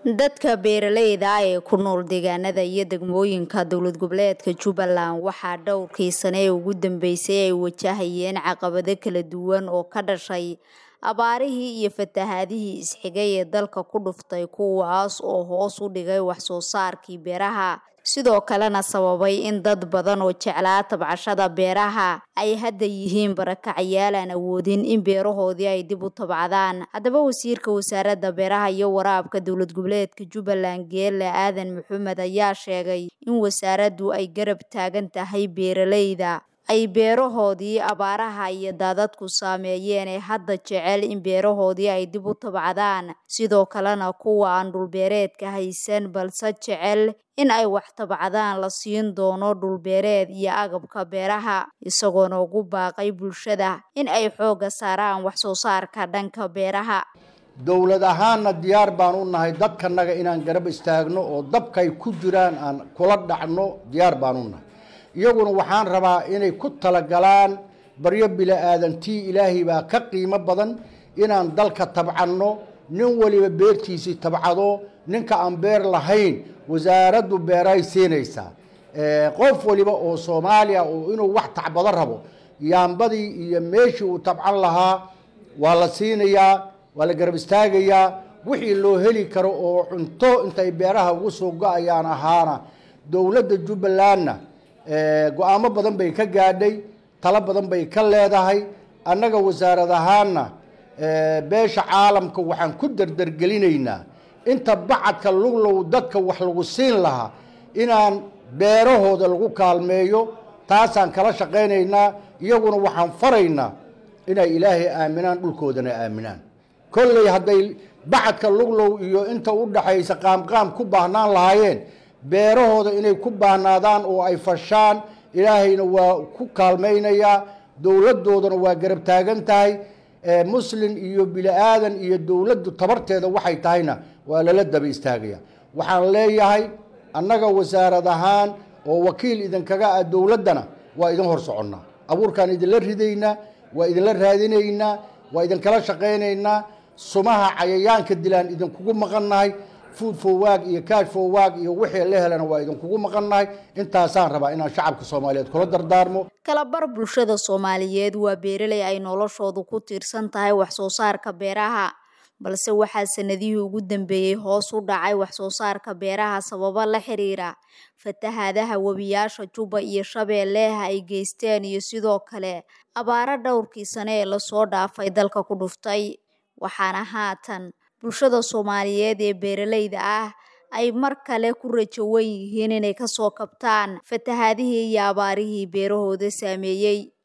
Dadka beeralayda ah ee ku nool deegaanada iyo degmooyinka dowlad goboleedka Jubbaland waxaa dhowrkii sano ee ugu dambeysay ay wajahayeen caqabado kala duwan oo ka dhashay abaarihii iyo fatahaadihii isxigay ee dalka ku dhuftay kuwaas oo hoos u dhigay wax soo saarkii beeraha sidoo kalena sababay in dad badan oo jeclaa tabcashada beeraha ay hadda yihiin barakacayaal aan awoodin in beerahoodii ay dib u tabcadaan haddaba wasiirka wasaaradda beeraha iyo waraabka dowlad goboleedka Jubbaland Geele Aadan Maxamed ayaa sheegay in wasaaraddu ay garab taagan tahay beeralayda ay beerahoodii abaaraha iyo daadadku saameeyeen ee hadda jecel in beerahoodii ay dib u tabcadaan sidoo kalena kuwa aan dhulbeereedka haysan balse jecel in ay wax tabcadaan la siin doono dhulbeereed iyo agabka beeraha isagoona ugu baaqay bulshada in ay xoogga saaraan wax soo saarka dhanka beeraha dowlad ahaanna diyaar baan u nahay dadkanaga inaan garab istaagno oo dabkay ku jiraan aan kula dhacno diyaar baan u nahay iyaguna waxaan rabaa inay ku talagalaan baryo bila-aadantii ilaahay baa ka qiimo badan inaan dalka tabcanno nin waliba beertiisii tabcado ninka aan beer lahayn wasaaraddu beeray siinaysaa qof waliba oo soomaaliya oo inuu wax tacbado rabo yaambadii iyo meeshii uu tabcan lahaa waa la siinayaa waa la garab istaagayaa wixii loo heli karo oo cunto intay beeraha ugu soo go-ayaan ahaana dowladda jubbalandna go-aamo badan bay ka gaadhay talo badan bay ka leedahay annaga wasaarad ahaanna beesha caalamka waxaan ku dardargelinaynaa inta bacadka luglow dadka wax lagu siin lahaa inaan beerahooda lagu kaalmeeyo taasaan kala shaqaynaynaa iyaguna waxaan faraynaa inay ilaahay aaminaan dhulkoodana aaminaan kolley hadday bacadka luglow iyo inta u dhaxaysa qaamqaam ku baahnaan lahaayeen beerahooda inay ku baahnaadaan oo ay fashaan ilaahayna waa ku kaalmaynayaa dowladdoodana waa garab taagan tahay muslin iyo bili-aadan iyo dowladdu tabarteeda waxay tahayna waa lala daba istaagaya waxaan leeyahay annaga wasaarad ahaan oo wakiil idinkaga ah dowladdana waa idin hor soconnaa abuurkaan idinla ridaynaa waa idinla raadinaynaa waa idinkala shaqaynaynaa sumaha cayayaanka dilaan idinkugu maqannahay food fowaag iyo kaash fowaag iyo wixii la helana waa idinkugu maqannahay intaasaan rabaa inaan shacabka soomaaliyeed kula dardaarmo kalabar bulshada soomaaliyeed waa beeraley ay noloshoodu ku tiirsan tahay wax soo saarka beeraha balse waxaa sanadihii ugu dambeeyey hoos u dhacay wax soo saarka beeraha sababo la xiriira fatahaadaha webiyaasha Jubba iyo Shabeelle ay geysteen iyo sidoo kale abaaro dhowrkii sano ee lasoo dhaafay dalka ku dhuftay waxaana haatan bulshada Soomaaliyeed ee beeralayda ah ay mar kale ku rajo weyn yihiin inay ka soo kabtaan fatahaadihii iyo abaarihii beerahooda saameeyey